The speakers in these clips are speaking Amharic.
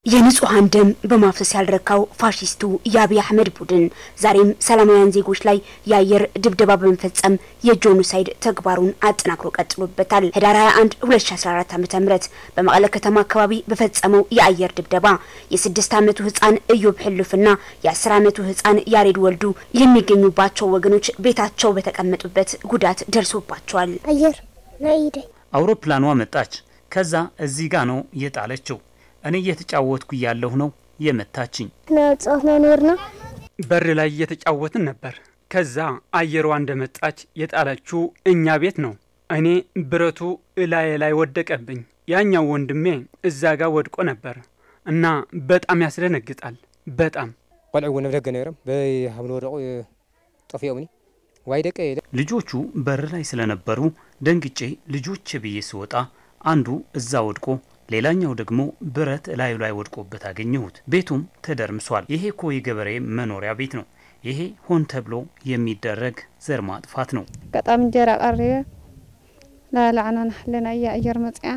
የንጹሐን ደም በማፍሰስ ያልረካው ፋሺስቱ የአብይ አህመድ ቡድን ዛሬም ሰላማውያን ዜጎች ላይ የአየር ድብደባ በመፈጸም የጄኖሳይድ ተግባሩን አጠናክሮ ቀጥሎበታል። ህዳር 21 2014 ዓ.ም በመቀለ ከተማ አካባቢ በፈጸመው የአየር ድብደባ የስድስት ዓመቱ ህፃን እዮብ ሕልፍና የአስር ዓመቱ ህፃን ያሬድ ወልዱ የሚገኙባቸው ወገኖች ቤታቸው በተቀመጡበት ጉዳት ደርሶባቸዋል። አየር ናይ አውሮፕላኗ መጣች። ከዛ እዚህ ጋ ነው የጣለችው። እኔ እየተጫወትኩ እያለሁ ነው የመታችኝ። ናጻት ነው ኖርና በር ላይ እየተጫወትን ነበር። ከዛ አየሯ እንደመጣች የጣለችው እኛ ቤት ነው። እኔ ብረቱ እላዬ ላይ ወደቀብኝ። ያኛው ወንድሜ እዛ ጋር ወድቆ ነበር እና በጣም ያስደነግጣል። በጣም ቆልዑ እውን ኣብ ደገ ነይሮም በሃብን ወደቁ ጠፊኦምኒ ዋይ ደቀ የለ ልጆቹ በር ላይ ስለነበሩ ደንግጬ ልጆች ብዬ ስወጣ አንዱ እዛ ወድቆ ሌላኛው ደግሞ ብረት ላዩ ላይ ወድቆበት አገኘሁት። ቤቱም ተደርምሷል። ይሄ እኮ የገበሬ መኖሪያ ቤት ነው። ይሄ ሆን ተብሎ የሚደረግ ዘር ማጥፋት ነው። ገጣም እንጀራ ቀሪበ ላላዕና ናሕለና እያ ኣየር መፅያ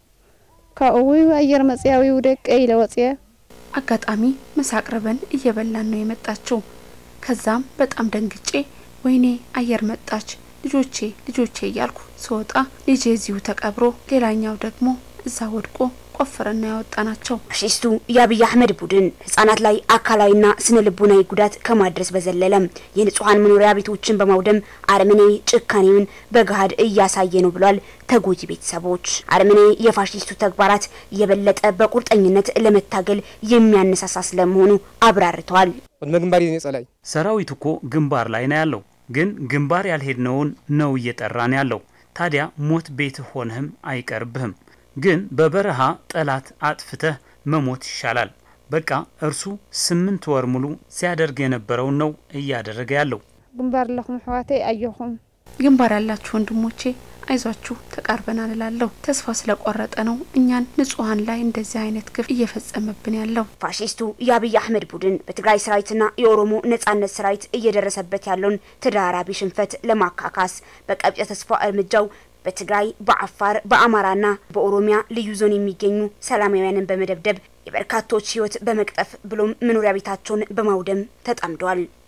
ካብኡ ኣየር መፅያ ዊ ደቀ ኢለ ወፅየ አጋጣሚ ምሳ አቅርበን እየበላን ነው የመጣችው። ከዛም በጣም ደንግጬ ወይኔ አየር መጣች ልጆቼ ልጆቼ እያልኩ ስወጣ ልጄ እዚሁ ተቀብሮ ሌላኛው ደግሞ እዛ ወድቆ ቆፍረና ያወጣ ናቸው። ፋሺስቱ የአብይ አህመድ ቡድን ህጻናት ላይ አካላዊና ስነ ልቦናዊ ጉዳት ከማድረስ በዘለለም የንጹሐን መኖሪያ ቤቶችን በማውደም አረመኔያዊ ጭካኔውን በገሃድ እያሳየ ነው ብሏል። ተጎጂ ቤተሰቦች አረመኔያዊ የፋሺስቱ ተግባራት የበለጠ በቁርጠኝነት ለመታገል የሚያነሳሳ ስለመሆኑ አብራርተዋል። ቅድመ ግንባር እዩ ጸላይ ሰራዊት እኮ ግንባር ላይ ነው ያለው፣ ግን ግንባር ያልሄድነውን ነው እየጠራን ያለው። ታዲያ ሞት ቤት ሆነህም አይቀርብህም ግን በበረሃ ጠላት አጥፍተህ መሞት ይሻላል። በቃ እርሱ ስምንት ወር ሙሉ ሲያደርግ የነበረውን ነው እያደረገ ያለው። ግንባር ኣለኹም ኣሕዋተይ ኣየኹም ግንባር ያላችሁ ወንድሞቼ አይዟችሁ ተቃርበናል እላለሁ። ተስፋ ስለቆረጠ ነው እኛን ንጹሐን ላይ እንደዚህ አይነት ግፍ እየፈጸመብን ያለው። ፋሺስቱ የአብይ አህመድ ቡድን በትግራይ ሰራዊትና የኦሮሞ ነጻነት ሰራዊት እየደረሰበት ያለውን ተደራራቢ ሽንፈት ለማካካስ በቀብጨ ተስፋ እርምጃው በትግራይ በአፋር በአማራና በኦሮሚያ ልዩ ዞን የሚገኙ ሰላማውያንን በመደብደብ የበርካቶች ሕይወት በመቅጠፍ ብሎም መኖሪያ ቤታቸውን በማውደም ተጠምደዋል።